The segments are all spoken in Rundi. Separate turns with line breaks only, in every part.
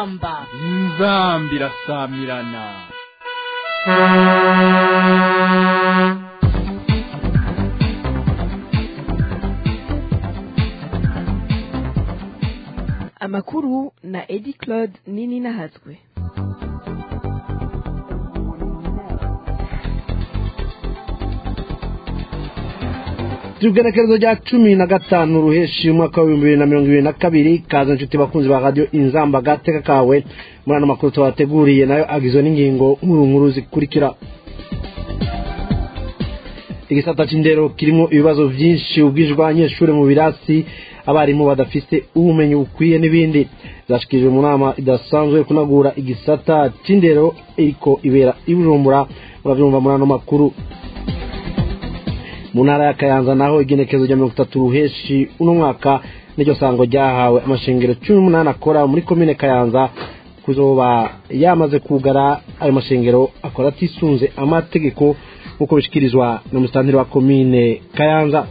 inzamba
inzamba irasamirana
amakuru na edi claude nini nahazwe
igenekerezo rya cumi na gatanu ruheshi umwaka w'ibihumbi bibiri na mirongo ibiri na kabiri kaza inshuti bakunzi ba radiyo inzamba gateka kawe muri ano makuru tubateguriye nayo agizwe n'ingingo nkuru nkuru zikurikira igisata cy'indero kirimo ibibazo byinshi ubwinshi bw'abanyeshuri mu birasi abarimu badafite ubumenyi bukwiye n'ibindi zashikirijwe mu nama idasanzwe yo kunagura igisata cy'indero ariko ibera ibujumbura murabyumva muri ano makuru mu ntara ya kayanza naho igenekerezo rya mirongo itatu ruheshi uno mwaka n'iryo sango ryahawe amashengero cumi n'umunani akora muri komine kayanza kuzoba yamaze kugara ayo mashengero akora atisunze amategeko nk'uko bishyikirizwa na musitantiri wa komine kayanza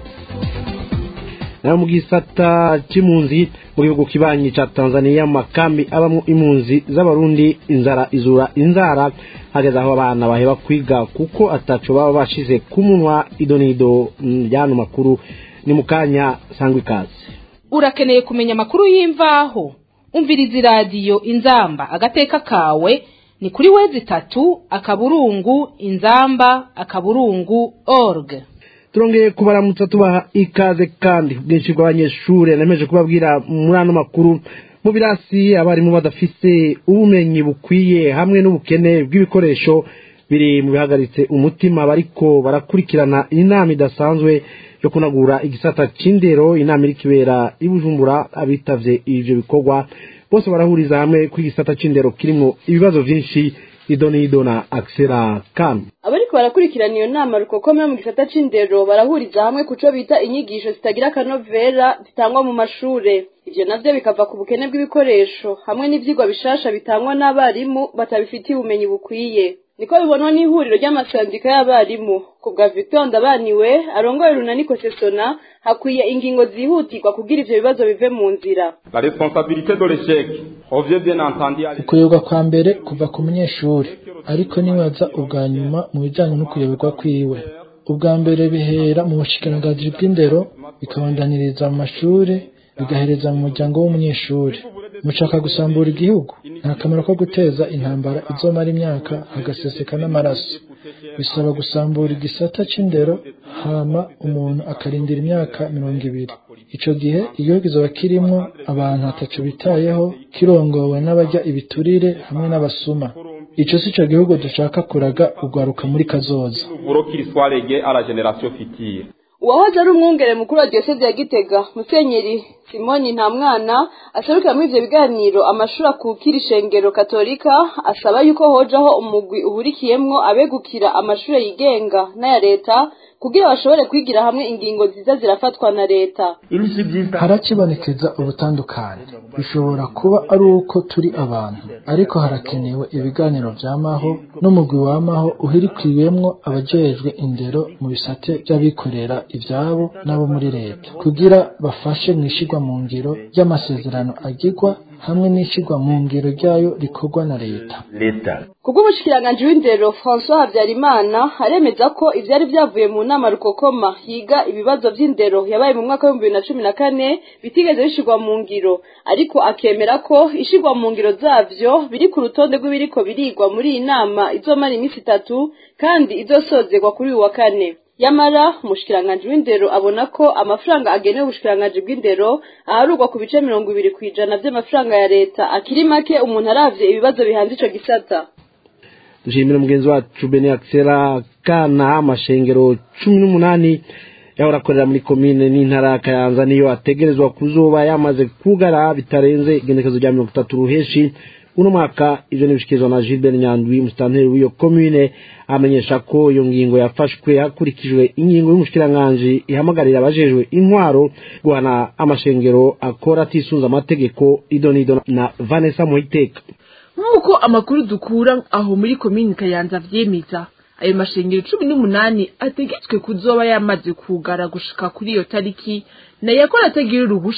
nayo mu gisata cy'impunzi mu gihugu kibanyi cya tanzania mu makambi abamo impunzi z'abarundi inzara izura inzara hageze aho abana baheba kwiga kuko ataco baba bashize ku munwa ido n'ido ry'ano makuru ni mu kanya sangwa ikaze
urakeneye kumenya amakuru y'imvaho umviriza iradiyo inzamba agateka kawe ni kuri wezi itatu akaburungu inzamba akaburungu org
turongeye kubaramutsa tubaha ikaze kandi ubwinshi bw'abanyeshuri nemeje kubabwira muri ano makuru mu birasi abarimu badafise ubumenyi bukwiye hamwe n'ubukene bw'ibikoresho biri mu bihagaritse umutima bariko barakurikirana inama idasanzwe yo kunagura igisata c'indero inama iri kibera i bujumbura abitavye ivyo bikorwa bose barahuriza hamwe ko igisata c'indero kirimwo ibibazo vyinshi ido n'ido na axela kan
abariko barakurikirana iyo nama rukokome mu gisata c'indero barahuriza hamwe kuco bita inyigisho zitagira akanovera zitangwa mu mashure ivyo navyo bikava ku bukene bw'ibikoresho hamwe n'ivyigwa bishasha bitangwa n'abarimu batabifitiye ubumenyi bukwiye niko bibonwa n'ihuriro ry'amasandika y'abarimu ku bwa victor ndabaniwe arongoye runaniko sesona hakwiye ingingo zihutirwa kugira ivyo bibazo bive mu nzira
La responsabilité de l'échec revient bien entendu à
ukuyoborwa kwa mbere kuva ku munyeshuri ariko nibaza ubwa nyuma mu bijyanye no kuyoborwa kwiwe ubwa mbere bihera mu bushikiranganji bw'indero bikabandaniriza mu mashuri bigahereza mu muryango w'umunyeshuri mushaka gusambura igihugu nta kamaro ko guteza intambara izomara imyaka hagaseseka n'amaraso bisaba gusambura igisata c'indero hama umuntu akarindira imyaka mirongo ibiri ico gihe igihugu kizoba kirimwo abantu ataco bitayeho kirongowe n'abarya ibiturire hamwe n'abasuma ico si co gihugu dushaka kuraga ugwaruka muri kazoza
boulot qu'il soit légué à la génération future.
uwahoze ari umwungere mukuru wa diyoseze ya gitega musenyeri simoni nta mwana aserukira muri ivyo biganiro amashuri akukira ishengero katolika asaba yuko hojaho umugwi uhurikiyemwo abegukira amashuri yigenga n'aya leta kugira bashobore kwigira hamwe ingingo nziza zirafatwa na leta
harakibonekeza ubutandukane bishobora kuba ari uko turi abantu ariko harakenewe ibiganiro vyamaho n'umugwi wamaho uhirikwiyemwo abajejwe indero mu bisate vy'abikorera ivyabo n'abo muri leta kugira bafashe mw'ishirwa mu ngiro ry'amasezerano agirwa hamwe n'ishirwa mu ngiro ryayo rikorwa na leta
kubw'umushikiranganji w'indero françois habyarimana aremeza ko ivyari vyavuye mu nama rukokoma yiga ibibazo vy'indero yabaye mu mwaka w'ibihumbi bibiri na cumi na kane bitigeze bishirwa mu ngiro ariko akemera ko ishirwa mu ngiro zavyo biri ku rutonde rw'ibiriko birigwa muri iyi nama izomara iminsi itatu kandi izosozerwa kuri uyu wa kane yamara umushikiranganji w'indero abona ko amafaranga agenewe ubushikiranganji bw'indero aharurwa ku bice mirongo ibiri ku ijana vy'amafaranga ya leta akiri make umuntu aravye ibibazo bihanze ico gisata
dushimira mugenzi wacu bene axela kana amashengero cumi n'umunani yahora akorera muri komine n'intara ya kayanza niyo ategerezwa kuzoba yamaze kugara bitarenze igenekezo rya mirongo itatu ruheshi uno mwaka ivyo nibishikirizwa na Gilbert Nyandwi musitanteri w'iyo komine amenyesha ko iyo ngingo yafashwe hakurikijwe ingingo y'umushikiranganji ihamagarira abajejwe intwaro guhana amashengero akora atisunze amategeko idonido na Vanessa Muhiteka
nk'uko amakuru dukura aho muri komini kayanza vyemeza ayo mashengero cumi n'umunani ategetswe kuzoba yamaze kugara gushika kuri iyo tariki nayo akora atagira uruhusha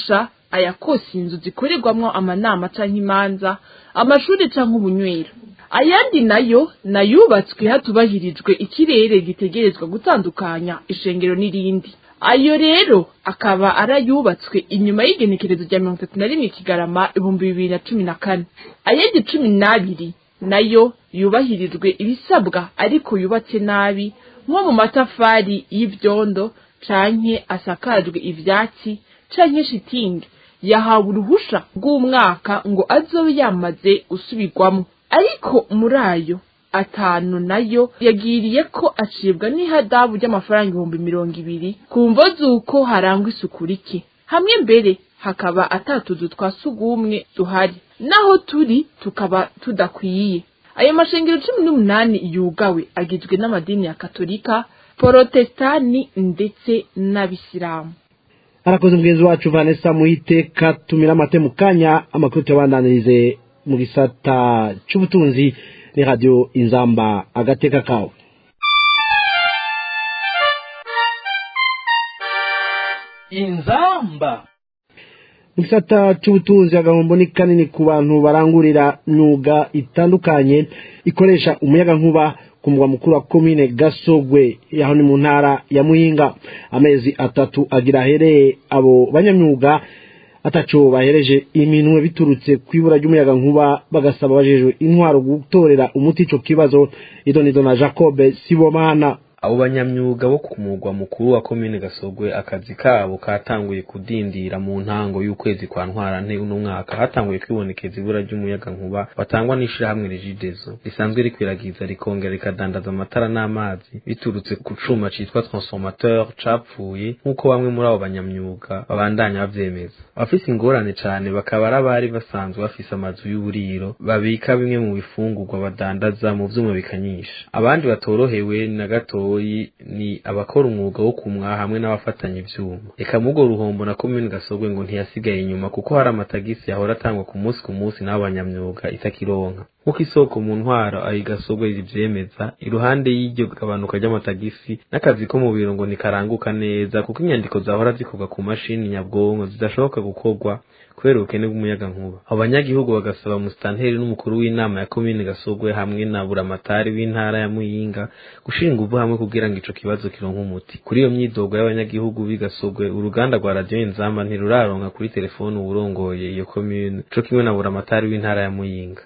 ayakosa inzu zikorerwamwo amanama canke imanza amashuri canke ubunywero ayandi nayo nayubatswe hatubahirijwe ikirere gitegerezwa gutandukanya ishengero n'irindi ayo rero akaba arayubatswe inyuma y'igenekerezo rya mirongo itatu na rimwe kigarama ibihumbi bibiri na cumi na kane ayandi cumi n'abiri nayo yubahirijwe ibisabwa ariko yubatse nabi nko mu matafari y'ivyondo canke asakajwe ivyatsi canke shitingi yahawe uruhusha rw'umwaka ngo azobe yamaze gusubirwamo ariko muri ayo atanu nayo yagiriye ko acibwa n'ihadabu ry'amafaranga ibihumbi mirongo ibiri ku mvo z'uko harangwa isuku rike hamwe mbere hakaba atatuzu twa sugumwe duhari naho turi tukaba tudakwiye ayo mashengero cumi n'umunani yugawe agizwe n'amadini ya katolika porotestani ndetse n'abisilamu
arakoze mugenzi wacu vanessa muhiteka tumira amate mu kanya amakuru tuyabandanirize mu gisata c'ubutunzi ni radiyo inzamba agateka kawe
inzamba
mu gisata c'ubutunzi agahombo ni kanini ku bantu barangurira myuga itandukanye ikoresha umuyagankuba ku mugwa mukuru wa komine gasogwe yaho ni mu ntara ya muyinga amezi atatu agira ahereye abo banyamyuga ataco bahereje iminwe biturutse kwibura ry'umuyaga nkuba bagasaba bajejwe intwaro gutorera umuti ico kibazo idonido na Jacob Sibomana
abo banyamyuga bo ku mugwa mukuru wa komine gasogwe akazi kabo katanguye kudindira mu ntango y'ukwezi kwa ntwarante uno mwaka hatanguye kwibonekeza ibura ry'umuyaga nkuba batangwa n'ishirahamwe regidezo risanzwe rikwiragiza rikongera rikadandaza amatara n'amazi biturutse ku cuma citwa transformateur capfuye nk'uko bamwe muri abo banyamyuga babandanya bavyemeza abafise ingorane cane bakaba ari abari basanzwe bafise amazu y'uburiro babika bimwe mu bifungurwa badandaza mu vyuma bikanyisha abandi batorohewe na gato gatoyi ni abakora umwuga wo kumwa hamwe n'abafatanya ivyuma eka mugo ruhombo na komine gasogwe ngo ntiyasigaye inyuma kuko hari amatagisi yahora atangwa ku munsi ku munsi n'abo banyamyuga itakironka nk'uko isoko mu ntwaro ayi gasogwe rivyemeza iruhande y'iryo gabanuka ry'amatagisi n'akazi ko mu biro ngo nikaranguka neza kuko inyandiko zahora zikorwa ku mashini nyabwonko zidashoboka gukorwa kubera ubukene bw'umuyaga nkuba abo banyagihugu bagasaba musitanteri n'umukuru w'inama ya komine gasogwe hamwe na buramatari w'intara ya muyinga gushira inguvu hamwe kugira ngo ico kibazo kironke umuti kuri iyo myidogo y'abanyagihugu b'igasogwe uruganda rwa radiyo inzamba ntiruraronka kuri telefone uwurongoye iyo komine co kimwe na buramatari w'intara ya muyinga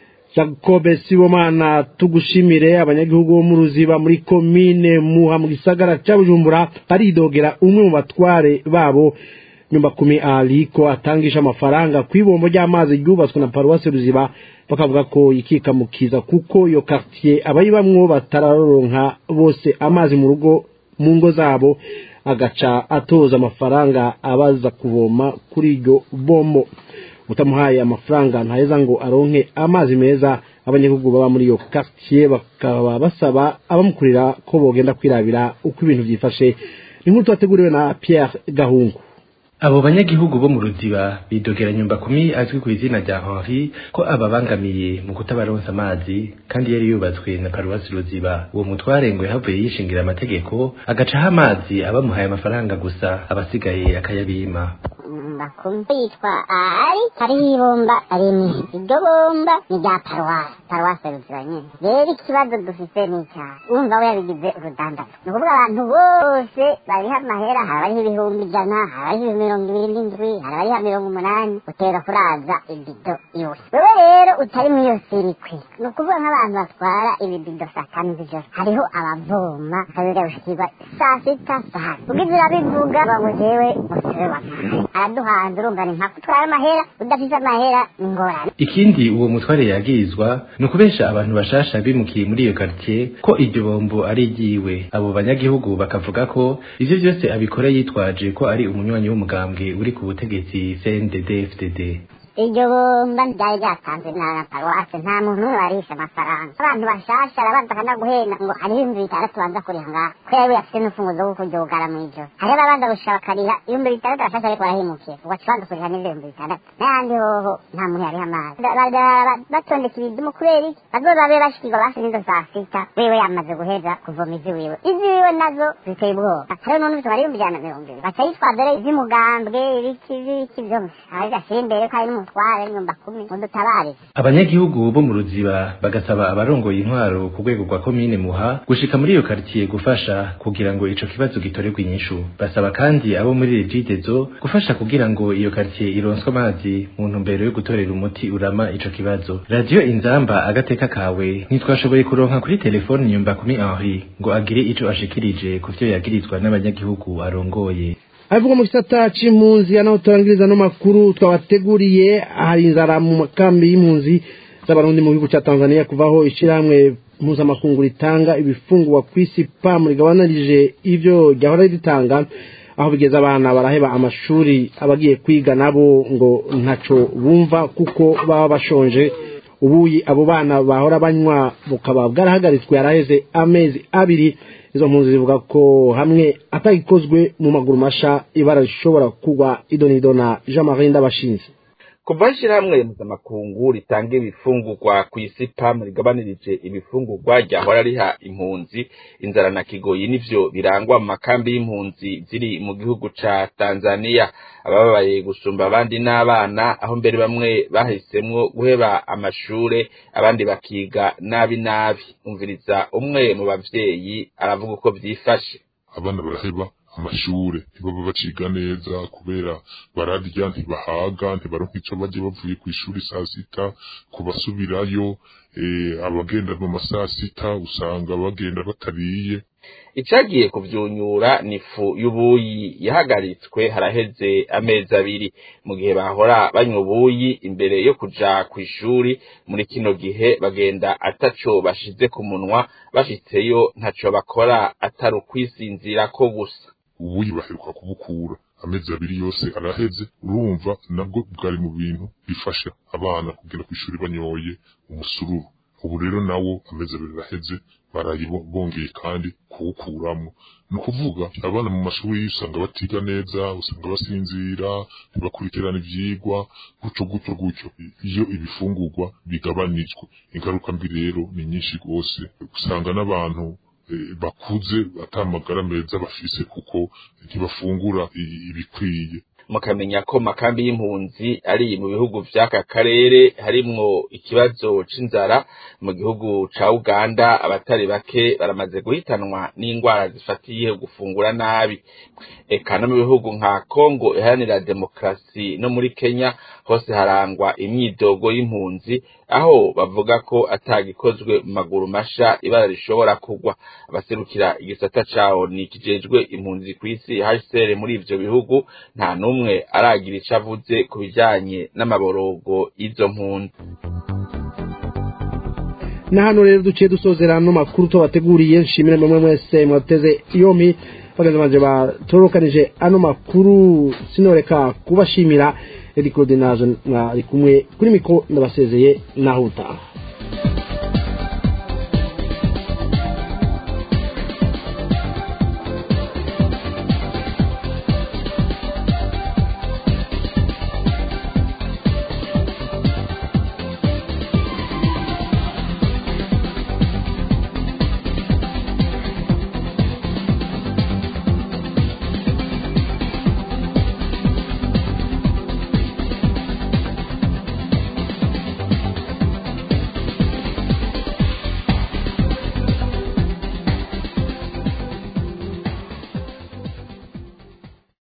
Jacob Sibomana tugushimire abanyagihugu bo mu ruziba muri komine muha mu gisagara ca Bujumbura baridogera umwe mu batware babo nyumba kumi aliko atangisha amafaranga kw'ibombo ry'amazi ryubatswe na paruwasi ruziba bakavuga ko ikikamukiza kuko iyo quartier abayibamwo batararonka bose amazi mu rugo mu ngo zabo agaca atoza amafaranga abaza kuvoma kuri iryo bombo utamuhaye amafaranga ntaheza ngo aronke amazi meza abanyagihugu baba muri iyo quartier bakaba basaba abamukurira ko bogenda kwirabira uko ibintu vyifashe ni nk'uko twateguriwe na Pierre Gahungu
abo banyagihugu bo mu ruziba bidogera nyumba kumi azwi ku izina rya Henri ko ababangamiye mu kutabaronsa amazi kandi yari yubatswe na paruwasi ruziba uwo mutware ngo yahavuye yishingira amategeko agacaho amazi abamuhaye amafaranga gusa abasigaye akayabima
bakumva yitwa ari hariho ibomba rimwe iryo bomba ni rya paruwasi paruwasi ruziba nyine rero ikibazo dufite ni icyaha wumva we yabigize urudandazo ni ukuvuga abantu bose bariho amahera hari abariho ibihumbi ijana hari abariho mirongo ibiri n'indwi hari abariho mirongo umunani utera kuraza ibido yose wewe rero utari muri iyo sirikwi ni ukuvuga nk'abantu batwara ibibido saa tanu z'ijoro hariho abavoma kabiri gushikirwa saa sita saa ugize urabivuga ngo jewe musore wamaye araduhanze urumva ni nka kutwara amahera udafise amahera ni ingorane
ikindi uwo mutware yagirizwa ni ukubesha abantu bashasha bimukiye muri iyo quartier ko iryo bombo ari iryiwe abo banyagihugu bakavuga ko ivyo vyose abikora yitwaje ko ari umunywanyi w'umugambwe uri ku butegetsi CNDD FDD
iryo bomba ryari ryatanzwe na paruwase nta muntu n'umwe warishe amafaranga abantu bashasha arabanza akanaguhenda ngo hariho ibihumbi bitandatu banza kuriha ngaha kubera we afite n'ufunguzo rwo kuryugara mw'ijoro hariho ababanza gushika bakariha ibihumbi bitandatu bashasha ariko barahimukiye ugaca ubanza kuriha n'ivyo bihumbi bitandatu n'ayandi hoho nta muntu yariha amazi batondeka ibidumu kubera iki bazoza babe bashikirwa basi n'izo saa sita wewe yamaze guheza kuvoma izi wiwe izi wiwe nazo ziteye ubwoba hariho n'undi bitwara ibihumbi ijana na mirongo ibiri baca yitwaza rero ivy'umugambwe ibiki ibiki vyose aho gashyira imbere ko hari n'umutware nyumba kumi mudutabare
abanyagihugu bo mu ruziba bagasaba abarongoye intwaro ku rwego rwa komine muha gushika muri iyo karitiye gufasha kugira ngo ico kibazo gitorerwe inyishu basaba kandi abo muri regidezo gufasha kugira ngo iyo karitiye ironswe amazi mu ntumbero yo gutorera umuti urama ico kibazo radiyo inzamba agateka kawe ntitwashoboye kuronka kuri telefoni nyumba kumi henri ngo agire ico ashikirije ku vyo yagirizwa n'abanyagihugu arongoye
avuga mu gisata c'impunzi naho turangiriza no makuru twabateguriye hari inzara mu makambi y'impunzi z'abarundi mu gihugu ca Tanzania kuvaho ishirahamwe mpuzamakungu ritanga ibifungurwa kw'isi PAM rigabanarije ivyo ryahora ritanga aho bigeze abana baraheba amashuri abagiye kwiga nabo ngo ntaco bumva kuko baba bashonje ubuyi abo bana bahora banywa bukaba bwarahagaritswe yaraheze amezi abiri izo mpunzi zivuga ko hamwe atagikozwe mu maguru masha ibara rishobora kugwa idonido na jean marie ndabashinze
kuva ishyirahamwe mpuzamakungu ritanga ibifungurwa ku isi pamu rigabanirije ibifungurwa ryahora riha impunzi inzara na kigoyi nivyo birangwa mu makambi y'impunzi ziri mu gihugu ca tanzania abababaye gusumba abandi n'abana aho mbere bamwe bahisemwo guheba amashure abandi bakiga nabi nabi umviriza umwe mu bavyeyi aravuga uko vyifashe
abana baraheba amashure ntibaba baciga neza kubera bararya ntibahaga ntibaronka ico baje bavuye kw'ishuri saa sita kubasubirayo abagenda mu masaa sita usanga bagenda batariye
icagiye kuvyunyura ni ifu y'ubuyi yahagaritswe haraheze amezi abiri mu gihe bahora banywa ubuyi imbere yo kuja kw'ishuri muri kino gihe bagenda ataco bashize ku munwa bashitseyo ntaco bakora atari ukwisinzirako gusa
ubuyi baheruka kubukura amezi abiri yose araheze urumva nabwo bwari mu bintu bifasha abana kugenda kw'ishuri banyoye umusururu ubu rero nawo amezi abiri araheze baraye bongeye kandi kuwukuramo ni ukuvuga abana mu mashuri usanga batiga neza usanga basinzira ntibakurikirana ivyigwa gutyo gutyo gutyo iyo ibifungurwa bigabanijwe ingaruka mbi rero ni nyinshi rwose usanga n'abantu bakuze atamagara meza bafise kuko ntibafungura ibikwiye
mukamenya ko makambi y'impunzi ari mu bihugu vy'aka karere harimwo ikibazo c'inzara mu gihugu ca Uganda abatari bake baramaze guhitanwa n'ingwara zifatiye gufungura nabi eka no mu bihugu nka Kongo iharanira demokrasi no muri Kenya hose harangwa imyidogo y'impunzi aho bavuga ko atagikozwe mu maguru masha ibara rishobora kugwa abaserukira igisata cawo ni kijejwe impunzi kw'isi HCR muri ivyo bihugu nta numwe aragira ico avuze ku bijanye n'amaborogo y'izo mpunzi
na hano rero duciye dusozera ano makuru tubateguriye nshimire mwe mwese mwateze yompi bagenzi banje batorokanije ano makuru sinoreka kubashimira Eric Claude naje mwari kumwe kuri mikro ndabasezeye naho utaha